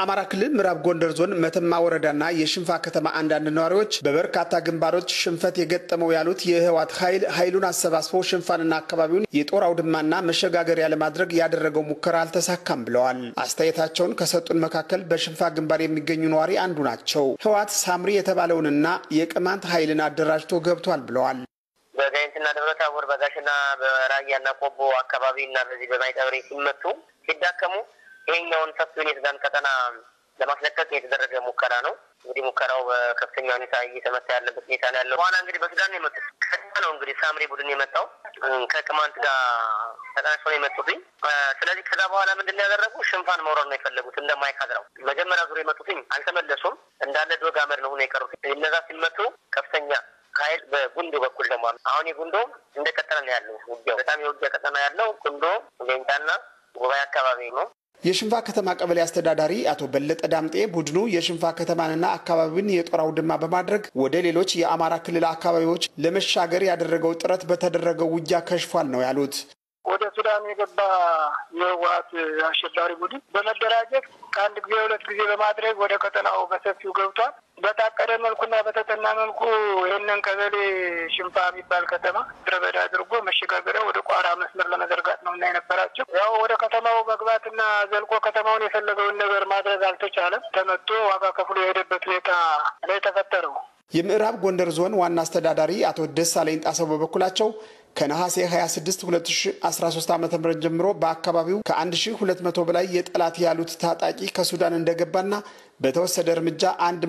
በአማራ ክልል ምዕራብ ጎንደር ዞን መተማ ወረዳና የሽንፋ ከተማ አንዳንድ ነዋሪዎች በበርካታ ግንባሮች ሽንፈት የገጠመው ያሉት የህወሓት ኃይል ኃይሉን አሰባስቦ ሽንፋንና አካባቢውን የጦር አውድማና መሸጋገሪያ ለማድረግ ያደረገው ሙከራ አልተሳካም ብለዋል። አስተያየታቸውን ከሰጡን መካከል በሽንፋ ግንባር የሚገኙ ነዋሪ አንዱ ናቸው። ህወሓት ሳምሪ የተባለውንና የቅማንት ኃይልን አደራጅቶ ገብቷል ብለዋል። በጋይንትና ደብረ ታቦር በጋሽና በራያና ቆቦ አካባቢ እና በዚህ በማይጠብሬ ሲመቱ ሲዳከሙ ይሄኛውን ሰፊውን የሱዳን ቀጠና ለማስለቀቅ የተደረገ ሙከራ ነው። እንግዲህ ሙከራው በከፍተኛ ሁኔታ እየተመታ ያለበት ሁኔታ ነው ያለው። በኋላ እንግዲህ በሱዳን ነው የመጡት። ከዛ ነው እንግዲህ ሳምሪ ቡድን የመጣው ከቅማንት ጋር ተቀናሽቶ ነው የመጡትኝ። ስለዚህ ከዛ በኋላ ምንድን ነው ያደረጉ ሽንፋን መውረድ ነው የፈለጉት እንደማይካድራው። መጀመሪያ ዙር የመጡትኝ አልተመለሱም። እንዳለ ዶግ አመድ ነው ሆኖ የቀሩት። እነዛ ሲመቱ ከፍተኛ ኃይል በጉንዶ በኩል ደግሞ አሁን የጉንዶ እንደቀጠለ ነው ያለው ውጊያው። በጣም የውጊያ ቀጠና ያለው ጉንዶ ሌንጫና ጉባኤ አካባቢ ነው። የሽንፋ ከተማ ቀበሌ አስተዳዳሪ አቶ በለጠ ዳምጤ ቡድኑ የሽንፋ ከተማንና አካባቢውን የጦር አውድማ በማድረግ ወደ ሌሎች የአማራ ክልል አካባቢዎች ለመሻገር ያደረገው ጥረት በተደረገው ውጊያ ከሽፏል ነው ያሉት። ወደ ሱዳን የገባ የህወሓት አሸባሪ ቡድን በመደራጀት ከአንድ ጊዜ ሁለት ጊዜ በማድረግ ወደ ቀጠናው በሰፊው ገብቷል። በታቀደ መልኩና በተጠና መልኩ ይህንን ቀበሌ ሽንፋ የሚባል ከተማ ምድረ በዳ አድርጎ መሸጋገሪያ ወደ ቋራ መስመር ለመዘርጋት ነው እና የነበራቸው ያው ወደ ከተማው መግባትና ዘልቆ ከተማውን የፈለገውን ነገር ማድረግ አልተቻለም። ተመቶ ዋጋ ከፍሎ የሄደበት ሁኔታ ላይ ተፈጠረው። የምዕራብ ጎንደር ዞን ዋና አስተዳዳሪ አቶ ደሳለኝ ጣሰው በበኩላቸው ከነሐሴ 26 2013 ዓ ም ጀምሮ በአካባቢው ከ1200 በላይ የጠላት ያሉት ታጣቂ ከሱዳን እንደገባና በተወሰደ እርምጃ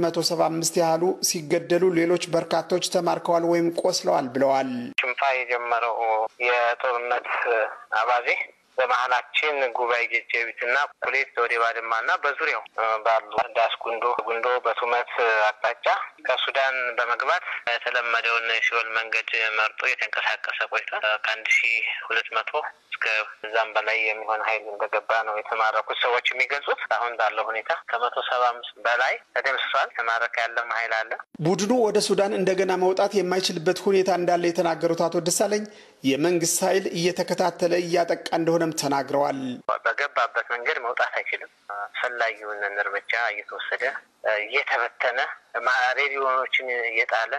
175 ያህሉ ሲገደሉ ሌሎች በርካቶች ተማርከዋል ወይም ቆስለዋል ብለዋል። ሽንፋ የጀመረው የጦርነት አባዜ በመሀላችን ጉባኤ ጀጀቢትና ኩሌት ወደ ባድማና በዙሪያው ባሉ ዳስ ጉንዶ ጉንዶ በቱመት አቅጣጫ ከሱዳን በመግባት የተለመደውን ሲኦል መንገድ መርጦ የተንቀሳቀሰ ቆይቷል። ከአንድ ሺ ሁለት መቶ እስከ እዛም በላይ የሚሆን ኃይል እንደገባ ነው የተማረኩት ሰዎች የሚገልጹት። አሁን ባለው ሁኔታ ከመቶ ሰባ አምስት በላይ ተደምስሷል። ተማረከ ያለም ኃይል አለ። ቡድኑ ወደ ሱዳን እንደገና መውጣት የማይችልበት ሁኔታ እንዳለ የተናገሩት አቶ ደሳለኝ የመንግስት ኃይል እየተከታተለ እያጠቃ እንደሆነም ተናግረዋል። በገባበት መንገድ መውጣት አይችልም። አስፈላጊውን እርምጃ እየተወሰደ እየተበተነ ሬዲዮኖችን እየጣለ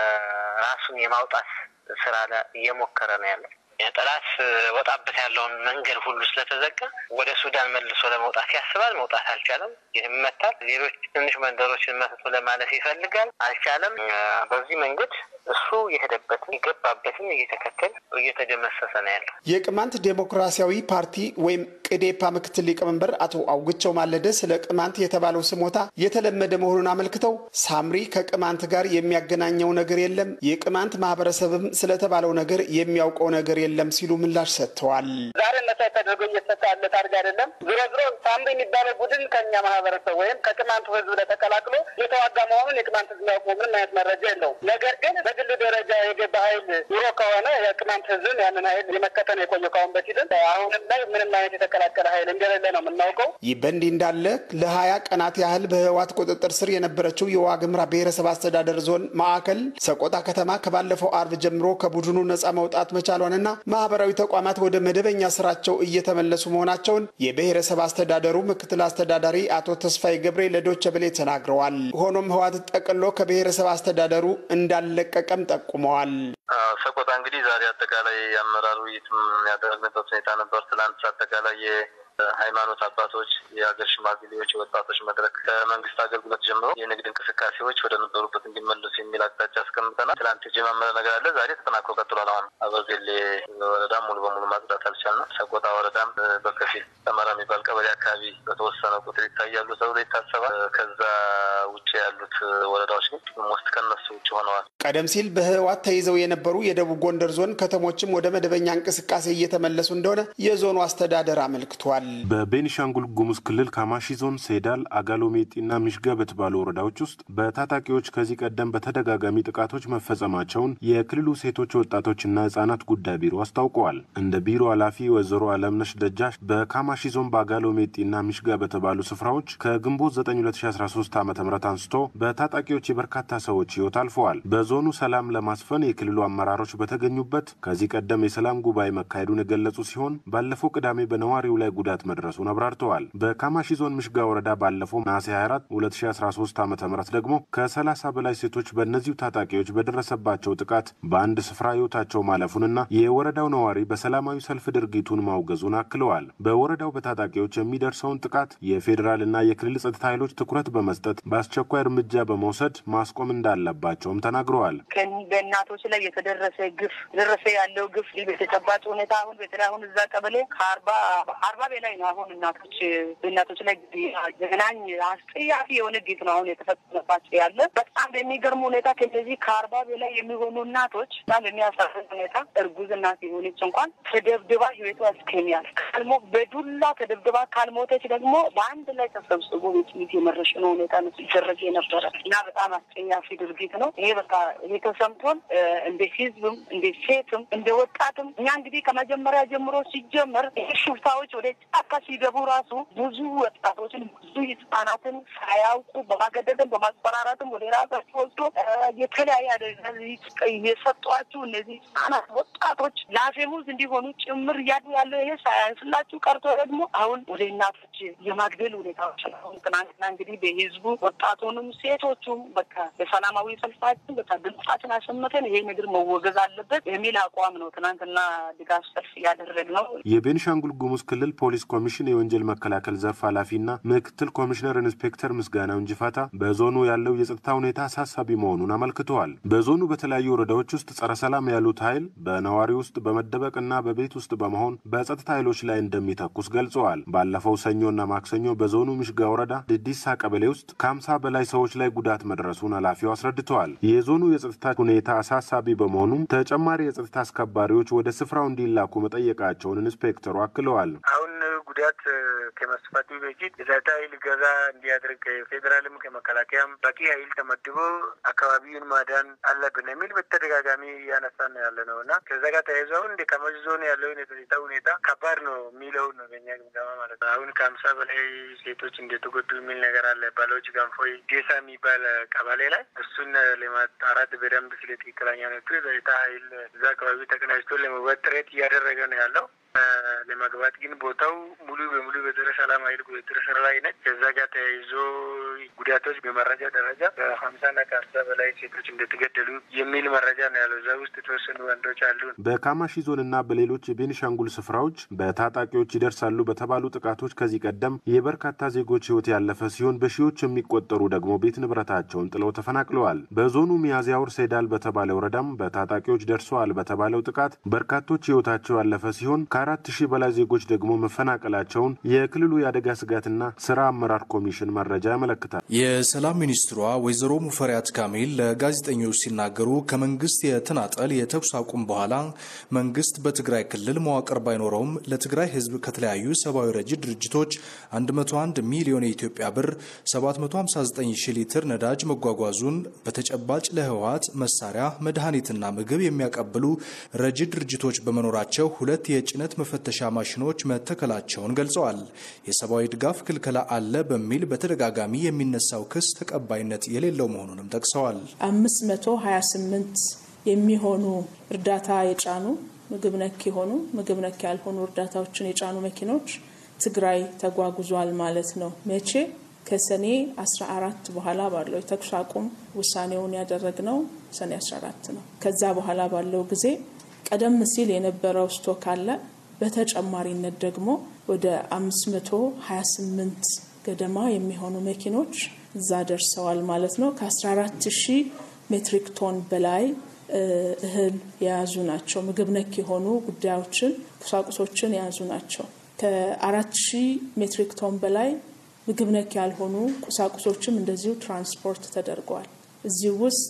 ራሱን የማውጣት ስራ እየሞከረ ነው ያለው። ጠላት ወጣበት ያለውን መንገድ ሁሉ ስለተዘጋ ወደ ሱዳን መልሶ ለመውጣት ያስባል። መውጣት አልቻለም። ይመታል። ሌሎች ትንሽ መንደሮችን መትቶ ለማለፍ ይፈልጋል። አልቻለም። በዚህ መንገድ እሱ የሄደበትን የገባበትን እየተከተል እየተደመሰሰ ነው ያለው። የቅማንት ዴሞክራሲያዊ ፓርቲ ወይም ቅዴፓ ምክትል ሊቀመንበር አቶ አውግቸው ማለደ ስለ ቅማንት የተባለው ስሞታ የተለመደ መሆኑን አመልክተው ሳምሪ ከቅማንት ጋር የሚያገናኘው ነገር የለም፣ የቅማንት ማህበረሰብም ስለተባለው ነገር የሚያውቀው ነገር የለም ሲሉ ምላሽ ሰጥተዋል። ዛሬ መሳይ ተደርጎ እየተሰጠ ያለ ታርግ አይደለም። ዞሮ ዞሮ ሳምሪ የሚባለው ቡድን ከኛ ማህበረሰብ ወይም ከቅማንቱ ህዝብ ላይ ተቀላቅሎ የተዋጋ መሆኑን የቅማንት ህዝብ ያውቀው ምንም አይነት መረጃ የለውም። ነገር ግን በግል ደረጃ የገባ ኃይል ኑሮ ከሆነ የቅማንት ህዝብን ያንን ኃይል የመከተል የቆየ ካሁን በፊትም አሁንም ላይ ምንም አይነት የተቀላቀለ ኃይል እንደሌለ ነው የምናውቀው። ይህ በእንዲህ እንዳለ ለሀያ ቀናት ያህል በህወሓት ቁጥጥር ስር የነበረችው የዋግምራ ብሔረሰብ አስተዳደር ዞን ማዕከል ሰቆጣ ከተማ ከባለፈው አርብ ጀምሮ ከቡድኑ ነጻ መውጣት መቻሏንና ማህበራዊ ተቋማት ወደ መደበኛ ስራቸው እየተመለሱ መሆናቸውን የብሔረሰብ አስተዳደሩ ምክትል አስተዳዳሪ አቶ ተስፋዬ ገብሬ ለዶቸ ብሌ ተናግረዋል። ሆኖም ህወሓት ጠቅሎ ከብሔረሰብ አስተዳደሩ እንዳለቀቀም ጠቁመዋል። ሰቆጣ እንግዲህ ዛሬ አጠቃላይ የአመራር ውይይት ያደረግንበት ሁኔታ ነበር። ትላንት አጠቃላይ ሃይማኖት አባቶች፣ የሀገር ሽማግሌዎች፣ የወጣቶች መድረክ ከመንግስት አገልግሎት ጀምሮ የንግድ እንቅስቃሴዎች ወደ ነበሩበት እንዲመለሱ የሚል አቅጣጫ አስቀምጠናል። ትላንት የጀማመረ ነገር አለ። ዛሬ ተጠናክሮ ቀጥሏል። አሁን አበርጌሌ ወረዳም ሙሉ በሙሉ ማጽዳት አልቻልንም። ሰቆጣ ወረዳም በከፊል ሰመራ የሚባል ቀበሌ አካባቢ በተወሰነ ቁጥር ይታያሉ ተብሎ ይታሰባል። ከዛ ውጭ ያሉት ወረዳዎች ግን ሞስት ከነሱ ውጭ ሆነዋል። ቀደም ሲል በህወሓት ተይዘው የነበሩ የደቡብ ጎንደር ዞን ከተሞችም ወደ መደበኛ እንቅስቃሴ እየተመለሱ እንደሆነ የዞኑ አስተዳደር አመልክቷል። በቤኒሻንጉል ጉሙዝ ክልል ካማሺ ዞን ሴዳል፣ አጋሎሜጢና ሚሽጋ በተባሉ ወረዳዎች ውስጥ በታጣቂዎች ከዚህ ቀደም በተደጋጋሚ ጥቃቶች መፈጸማቸውን የክልሉ ሴቶች ወጣቶችና ህጻናት ጉዳይ ቢሮ አስታውቀዋል። እንደ ቢሮ ኃላፊ ወይዘሮ አለምነሽ ደጃሽ በካማሺ ዞን በአጋሎሜጢና ሚሽጋ በተባሉ ስፍራዎች ከግንቦት 9 2013 ዓ ም አንስቶ በታጣቂዎች የበርካታ ሰዎች ህይወት አልፈዋል። በዞኑ ሰላም ለማስፈን የክልሉ አመራሮች በተገኙበት ከዚህ ቀደም የሰላም ጉባኤ መካሄዱን የገለጹ ሲሆን ባለፈው ቅዳሜ በነዋሪው ላይ ጉዳት ጉዳት መድረሱን አብራርተዋል። በካማሺ ዞን ምሽጋ ወረዳ ባለፈው ነሐሴ 24 2013 ዓ ም ደግሞ ከ30 በላይ ሴቶች በእነዚሁ ታጣቂዎች በደረሰባቸው ጥቃት በአንድ ስፍራ ህይወታቸው ማለፉንና የወረዳው ነዋሪ በሰላማዊ ሰልፍ ድርጊቱን ማውገዙን አክለዋል። በወረዳው በታጣቂዎች የሚደርሰውን ጥቃት የፌዴራልና የክልል ጸጥታ ኃይሎች ትኩረት በመስጠት በአስቸኳይ እርምጃ በመውሰድ ማስቆም እንዳለባቸውም ተናግረዋል። በእናቶች ላይ የተደረሰ ግፍ ደረሰ ያለው ግፍ በተጨባጭ ሁኔታ አሁን በተለይ አሁን እዛ ቀበሌ ከአርባ አርባ በላይ ነው አሁን እናቶች በእናቶች ላይ ዘግናኝ አስጠያፊ የሆነ ግፍ ነው አሁን የተፈጸመባቸው ያለ በጣም በሚገርም ሁኔታ ከነዚህ ከአርባ በላይ የሚሆኑ እናቶች በጣም በሚያሳዝን ሁኔታ እርጉዝ እናት የሆነች እንኳን ተደብድባ ህይወቷ እስከሚያልፍ ካልሞ በዱላ ተደብድባ ካልሞተች ደግሞ በአንድ ላይ ተሰብስቦ ቤት የመረሸኑ ሁኔታ ነው ሲደረግ የነበረ እና በጣም አስጠያፊ ድርጊት ነው ይሄ በቃ ይሄ ተሰምቶን እንደ ህዝብም እንደ ሴትም እንደ ወጣትም እኛ እንግዲህ ከመጀመሪያ ጀምሮ ሲጀመር ይህ ሽፍታዎች ወደ ጫካ ሲገቡ ራሱ ብዙ ወጣቶችን ብዙ ህጻናትን ሳያውቁ በማገደድም በማስፈራራትም ወደ ራሳቸው ወስዶ የተለያየ አደጋ የሰጧችሁ እነዚህ ህጻናት ወጣቶች ለአፌሙዝ እንዲሆኑ ጭምር እያሉ ያለው ይሄ ሳያንስላችሁ ቀርቶ ደግሞ አሁን ወደ እናቶች የማግደል ሁኔታዎች ነው። አሁን ትናንትና እንግዲህ በህዝቡ ወጣቱንም ሴቶቹም በቃ በሰላማዊ ሰልፋችን በቃ ድምጻችን አሰምተን ይሄ ነገር መወገዝ አለበት የሚል አቋም ነው ትናንትና ድጋፍ ሰልፍ እያደረግ ነው። የቤኒሻንጉል ጉሙዝ ክልል ፖሊስ ኮሚሽን የወንጀል መከላከል ዘርፍ ኃላፊና ምክትል ኮሚሽነር ኢንስፔክተር ምስጋናው እንጅፋታ በዞኑ ያለው የጸጥታ ሁኔታ አሳሳቢ መሆኑን አመልክተዋል። በዞኑ በተለያዩ ወረዳዎች ውስጥ ጸረ ሰላም ያሉት ኃይል በነዋሪ ውስጥ በመደበቅና በቤት ውስጥ በመሆን በጸጥታ ኃይሎች ላይ እንደሚተኩስ ገልጸዋል። ባለፈው ሰኞና ማክሰኞ በዞኑ ምሽጋ ወረዳ ድዲሳ ቀበሌ ውስጥ ከሀምሳ በላይ ሰዎች ላይ ጉዳት መድረሱን ኃላፊው አስረድተዋል። የዞኑ የጸጥታ ሁኔታ አሳሳቢ በመሆኑም ተጨማሪ የጸጥታ አስከባሪዎች ወደ ስፍራው እንዲላኩ መጠየቃቸውን ኢንስፔክተሩ አክለዋል። አሁን ጉዳት ከመስፋቱ በፊት የጸጥታ ኃይል ገዛ እንዲያደርግ ከፌዴራልም ከመከላከያም በቂ ኃይል ተመድቦ አካባቢውን ማዳን አለብን የሚል በተደጋጋሚ እያነሳን ነው ያለ ነው እና ከዛ ጋር ተያይዞ አሁን እንደ ከመጅ ዞን ያለውን የጸጥታ ሁኔታ ከባድ ነው የሚለው ነው በኛ ግምገማ ማለት ነው። አሁን ከሀምሳ በላይ ሴቶች እንደተጎዱ የሚል ነገር አለ። ባሎች ጋንፎይ ጌሳ የሚባል ቀበሌ ላይ እሱን ለማጣራት በደንብ ስለ ትክክለኛ ነቱ የጸጥታ ኃይል እዛ አካባቢ ተቀናጅቶ ለመግባት ጥረት እያደረገ ነው ያለው። ለመግባት ግን ቦታው ሙሉ በሙሉ በጸረ ሰላም ኃይል ቁጥጥር ስር ላይ ነች። ከዛ ጋር ተያይዞ ጉዳቶች በመረጃ ደረጃ ከሀምሳና ከሀምሳ በላይ ሴቶች እንደተገደሉ የሚል መረጃ ነው ያለው። እዛ ውስጥ የተወሰኑ ወንዶች አሉ። በካማሺ ዞንና በሌሎች የቤኒሻንጉል ስፍራዎች በታጣቂዎች ይደርሳሉ በተባሉ ጥቃቶች ከዚህ ቀደም የበርካታ ዜጎች ሕይወት ያለፈ ሲሆን በሺዎች የሚቆጠሩ ደግሞ ቤት ንብረታቸውን ጥለው ተፈናቅለዋል። በዞኑ ሚያዝያ ወር ሴዳል በተባለ ወረዳም በታጣቂዎች ደርሰዋል በተባለው ጥቃት በርካቶች ሕይወታቸው ያለፈ ሲሆን ከአራት ሺህ በላይ ዜጎች ደግሞ መፈናቀላቸውን የክልሉ የአደጋ ስጋትና ስራ አመራር ኮሚሽን መረጃ ያመለክታል። የሰላም ሚኒስትሯ ወይዘሮ ሙፈሪያት ካሚል ለጋዜጠኞች ሲናገሩ ከመንግስት የተናጠል የተኩስ አቁም በኋላ መንግስት በትግራይ ክልል መዋቅር ባይኖረውም ለትግራይ ህዝብ ከተለያዩ ሰብአዊ ረጂ ድርጅቶች 101 ሚሊዮን የኢትዮጵያ ብር 759 ሺህ ሊትር ነዳጅ መጓጓዙን በተጨባጭ ለህወሀት መሳሪያ፣ መድኃኒትና ምግብ የሚያቀብሉ ረጂ ድርጅቶች በመኖራቸው ሁለት የጭነት መፈተሻ ማሽኖች መተከላቸውን ገልጸዋል። የሰብአዊ ድጋፍ ክልከላ አለ በሚል በተደጋጋሚ የሚነሳው ክስ ተቀባይነት የሌለው መሆኑንም ጠቅሰዋል። 528 የሚሆኑ እርዳታ የጫኑ ምግብ ነክ የሆኑ ምግብ ነክ ያልሆኑ እርዳታዎችን የጫኑ መኪኖች ትግራይ ተጓጉዟል ማለት ነው። መቼ? ከሰኔ 14 በኋላ ባለው የተኩስ አቁም ውሳኔውን ያደረግነው ሰኔ 14 ነው። ከዛ በኋላ ባለው ጊዜ ቀደም ሲል የነበረው ስቶክ አለ። በተጨማሪነት ደግሞ ወደ 528 ገደማ የሚሆኑ መኪኖች እዛ ደርሰዋል ማለት ነው። ከ14 ሺህ ሜትሪክ ቶን በላይ እህል የያዙ ናቸው። ምግብ ነክ የሆኑ ጉዳዮችን፣ ቁሳቁሶችን የያዙ ናቸው። ከአራት ሺህ ሜትሪክ ቶን በላይ ምግብ ነክ ያልሆኑ ቁሳቁሶችም እንደዚሁ ትራንስፖርት ተደርገዋል። እዚህ ውስጥ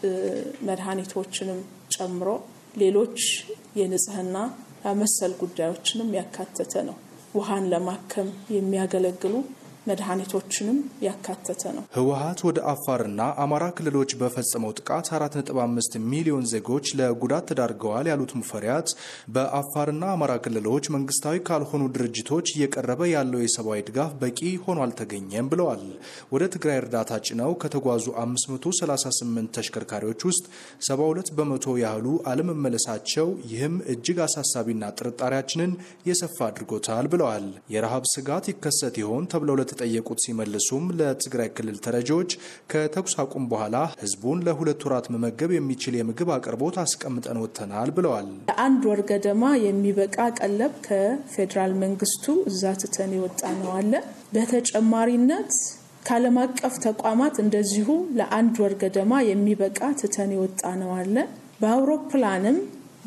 መድኃኒቶችንም ጨምሮ ሌሎች የንጽህና መሰል ጉዳዮችንም ያካተተ ነው። ውሃን ለማከም የሚያገለግሉ መድኃኒቶችንም ያካተተ ነው። ህወሀት ወደ አፋርና አማራ ክልሎች በፈጸመው ጥቃት 4.5 ሚሊዮን ዜጎች ለጉዳት ተዳርገዋል ያሉት ሙፈሪያት በአፋርና አማራ ክልሎች መንግስታዊ ካልሆኑ ድርጅቶች እየቀረበ ያለው የሰብአዊ ድጋፍ በቂ ሆኖ አልተገኘም ብለዋል። ወደ ትግራይ እርዳታ ጭነው ከተጓዙ 538 ተሽከርካሪዎች ውስጥ 72 በመቶ ያህሉ አለመመለሳቸው፣ ይህም እጅግ አሳሳቢና ጥርጣሬያችንን የሰፋ አድርጎታል ብለዋል። የረሃብ ስጋት ይከሰት ይሆን ተብለው ለተጠየቁት ሲመልሱም ለትግራይ ክልል ተረጂዎች ከተኩስ አቁም በኋላ ህዝቡን ለሁለት ወራት መመገብ የሚችል የምግብ አቅርቦት አስቀምጠን ወጥተናል ብለዋል። ለአንድ ወር ገደማ የሚበቃ ቀለብ ከፌዴራል መንግስቱ እዛ ትተን የወጣ ነው አለ። በተጨማሪነት ከዓለም አቀፍ ተቋማት እንደዚሁ ለአንድ ወር ገደማ የሚበቃ ትተን የወጣ ነው አለ። በአውሮፕላንም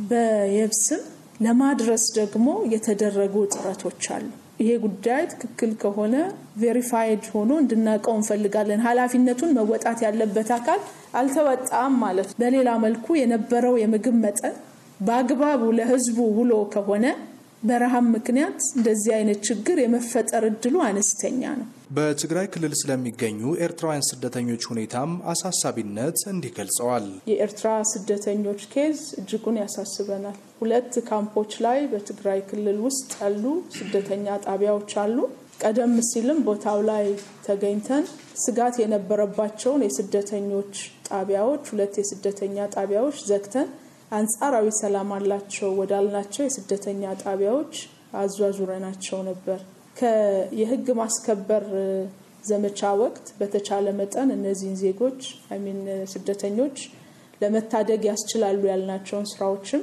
በየብስም ለማድረስ ደግሞ የተደረጉ ጥረቶች አሉ። ይሄ ጉዳይ ትክክል ከሆነ ቬሪፋይድ ሆኖ እንድናውቀው እንፈልጋለን። ኃላፊነቱን መወጣት ያለበት አካል አልተወጣም ማለት ነው። በሌላ መልኩ የነበረው የምግብ መጠን በአግባቡ ለህዝቡ ውሎ ከሆነ በረሃብ ምክንያት እንደዚህ አይነት ችግር የመፈጠር እድሉ አነስተኛ ነው። በትግራይ ክልል ስለሚገኙ ኤርትራውያን ስደተኞች ሁኔታም አሳሳቢነት እንዲህ ገልጸዋል። የኤርትራ ስደተኞች ኬዝ እጅጉን ያሳስበናል። ሁለት ካምፖች ላይ በትግራይ ክልል ውስጥ ያሉ ስደተኛ ጣቢያዎች አሉ። ቀደም ሲልም ቦታው ላይ ተገኝተን ስጋት የነበረባቸውን የስደተኞች ጣቢያዎች ሁለት የስደተኛ ጣቢያዎች ዘግተን አንጻራዊ ሰላም አላቸው ወዳልናቸው የስደተኛ ጣቢያዎች አዟዙረናቸው ነበር። የህግ ማስከበር ዘመቻ ወቅት በተቻለ መጠን እነዚህን ዜጎች አይሚን ስደተኞች ለመታደግ ያስችላሉ ያልናቸውን ስራዎችም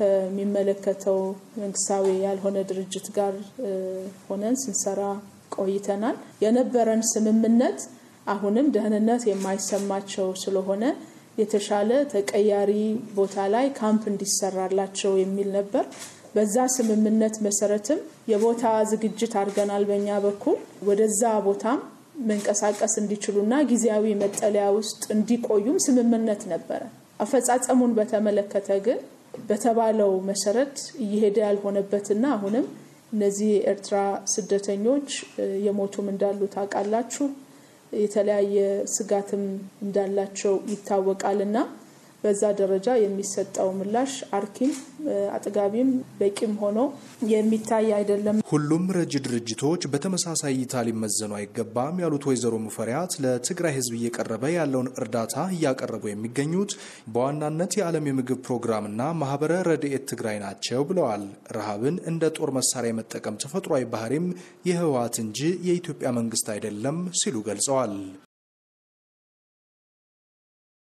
ከሚመለከተው መንግስታዊ ያልሆነ ድርጅት ጋር ሆነን ስንሰራ ቆይተናል። የነበረን ስምምነት አሁንም ደህንነት የማይሰማቸው ስለሆነ የተሻለ ተቀያሪ ቦታ ላይ ካምፕ እንዲሰራላቸው የሚል ነበር። በዛ ስምምነት መሰረትም የቦታ ዝግጅት አድርገናል። በእኛ በኩል ወደዛ ቦታም መንቀሳቀስ እንዲችሉና ጊዜያዊ መጠለያ ውስጥ እንዲቆዩም ስምምነት ነበረ። አፈጻጸሙን በተመለከተ ግን በተባለው መሰረት እየሄደ ያልሆነበትና አሁንም እነዚህ የኤርትራ ስደተኞች የሞቱም እንዳሉ ታውቃላችሁ። የተለያየ ስጋትም እንዳላቸው ይታወቃልና በዛ ደረጃ የሚሰጠው ምላሽ አርኪም አጥጋቢም በቂም ሆኖ የሚታይ አይደለም። ሁሉም ረጅ ድርጅቶች በተመሳሳይ እይታ ሊመዘኑ አይገባም ያሉት ወይዘሮ ሙፈሪያት ለትግራይ ሕዝብ እየቀረበ ያለውን እርዳታ እያቀረቡ የሚገኙት በዋናነት የዓለም የምግብ ፕሮግራምና ማህበረ ረድኤት ትግራይ ናቸው ብለዋል። ረሃብን እንደ ጦር መሳሪያ የመጠቀም ተፈጥሯዊ ባህሪም የህወሓት እንጂ የኢትዮጵያ መንግስት አይደለም ሲሉ ገልጸዋል።